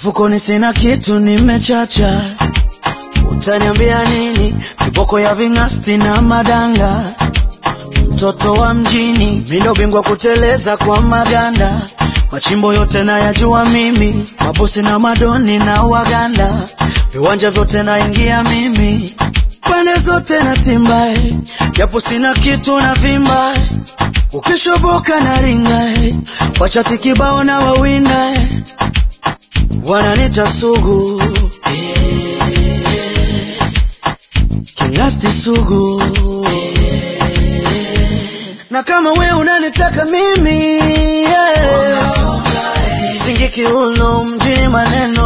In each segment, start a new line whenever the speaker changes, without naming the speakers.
mfukoni sina kitu, nimechacha. Utaniambia nini? Kiboko ya ving'asti na madanga, mtoto wa mjini, mindo bingwa kuteleza kwa maganda, machimbo yote nayajua mimi, mabosi na madoni na waganda, viwanja vyote naingia mimi, pande zote na timbae, japo sina kitu na vimba, ukishoboka na ringa, wachati kibao na wawinda, wananita sugu Kingasti sugu na kama we unanitaka mimi yeah. Singi kiuno mjini maneno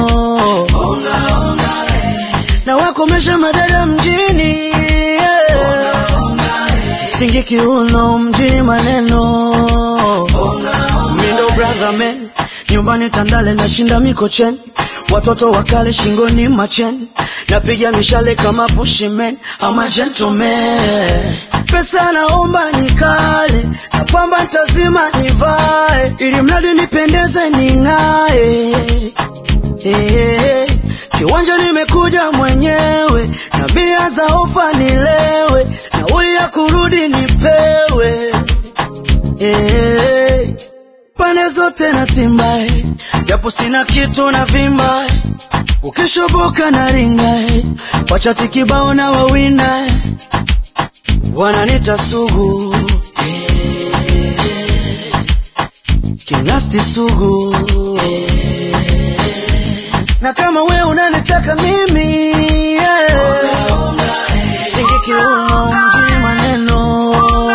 na wakomesha madada mjini yeah. Singi kiuno mjini maneno Mindo brother man nyumbani Tandale nashinda Mikocheni watoto wakale shingoni macheni napiga mishale kama bushimen ama gentleman pesa naomba nikale na pamba ntazima nivae ili mradi nipendeze ning'ae hey, kiwanja nimekuja mwenyewe na bia za ofa nilewe nauli ya kurudi nipewe hey, pande zote na timbae japo sina kitu na vimba ukishoboka na ringa wachati kibao na wawinda wananita sugu kinasti sugu na kama we unanitaka mimi yeah. singi kiuno mjini maneno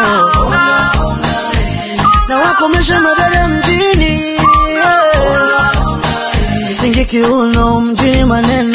na wakomesha madada mjini yeah. singi kiuno mjini maneno